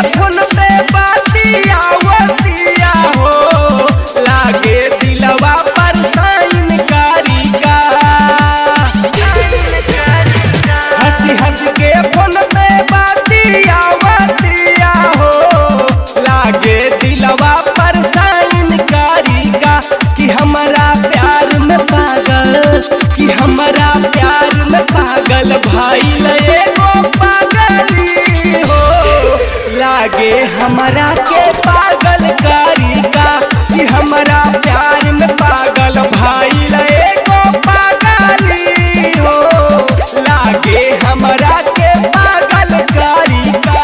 phone पे बातियावतिया हो लागे दिलवा पर साइन कारी का हंसी हंस के फोन पे बातियावतिया हो लागे दिलवा पर साइन कारी का कि हमारा प्यार में पागल कि हमारा प्यार में पागल भाई लए गो पागली हो लागे हमारा के पागल कारी का कि हमारा प्यार में पागल भाई लए गो पागली हो लागे हमारा के पागल कारी का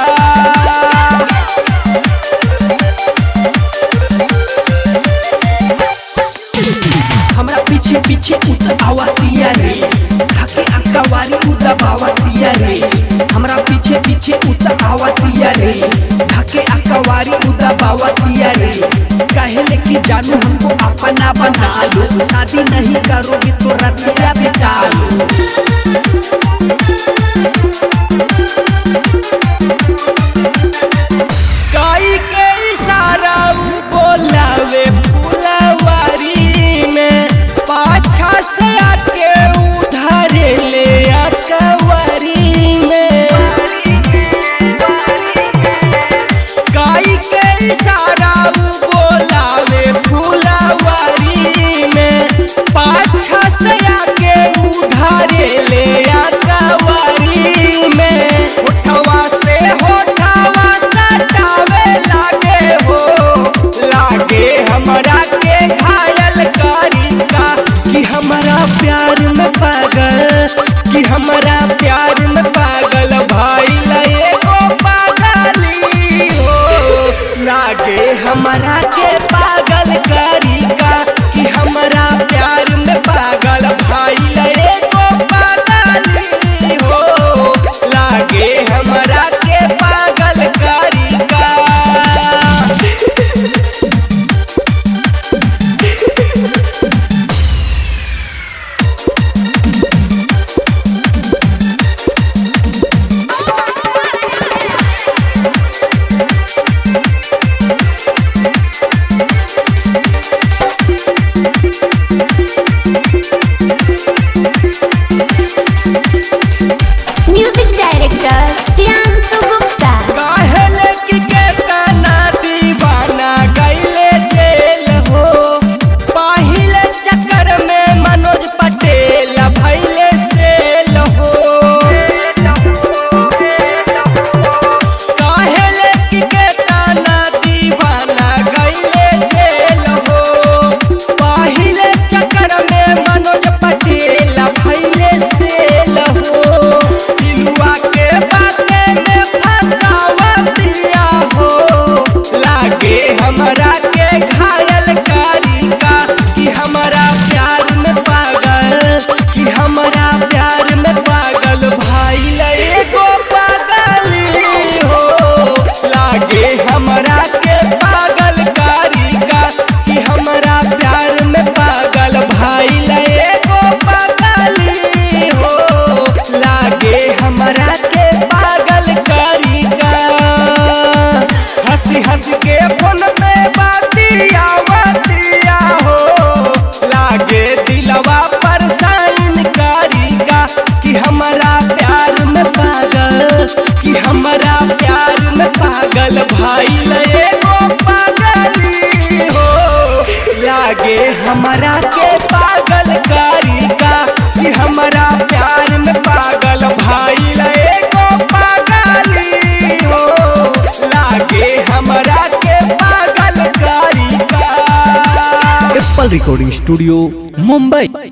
हमरा पीछे पीछे उत आवतिया रे ढके अकवारी उत आवतिया रे हमरा पीछे पीछे उत आवतिया रे ढके अकवारी उत आवतिया रे कहले कि जानू हमको अपना बना लो शादी नहीं करोगे तो रतिया बिता लो काई के इशारा उ बोलावे फुलवारी में पाछा से आके उधारे ले अकवारी में काई के इशारा उ बोलावे फुलवारी में पाछा से आके उधारे ले अकवारी में उठवा से होठवा सटावे लागे हो लागे हमरा के घायल करी का कि हमारा प्यार में पागल कि हमारा प्यार में पागल भाई लए को पागली हो लागे हमारा के पागल करी का कि हमारा प्यार में पागल भाई लए को पागली हो लागे हमारा के पागल करी का म्यूजिक डायरेक्टर प्रियांशु गुप्ता काहेले कि के तना दीवाना गईले जेल हो पाहिले चक्कर में मनोज पटेल भैले सेल हो काहेले कि के तना दीवाना गईले जेल हो पाहिले चक्कर में मनोज पटेल भैले सेल हो दिलुआ के बाते में फसावतिया हो लागे हमरा के घायल करी का कि हमारा प्यार में पागल कि हमारा प्यार में पागल भाई लए गो पागली हो लागे हमरा के पागल करी का कि हमारा प्यार में पागल भाई लए गो पागली हो लागे हमरा के पागल करी का हंसी हंस के फोन पे बातियावतिया हो लागे दिलवा पर साइन करी का कि हमारा प्यार में पागल कि हमारा प्यार में पागल भाई लए गो पागली हो लागे हमारा के पागल करी का कि हमारा प्यार में पागल भाई लए गो पागली हो लागे हमारा के पागल करी का एप्पल रिकॉर्डिंग स्टूडियो मुंबई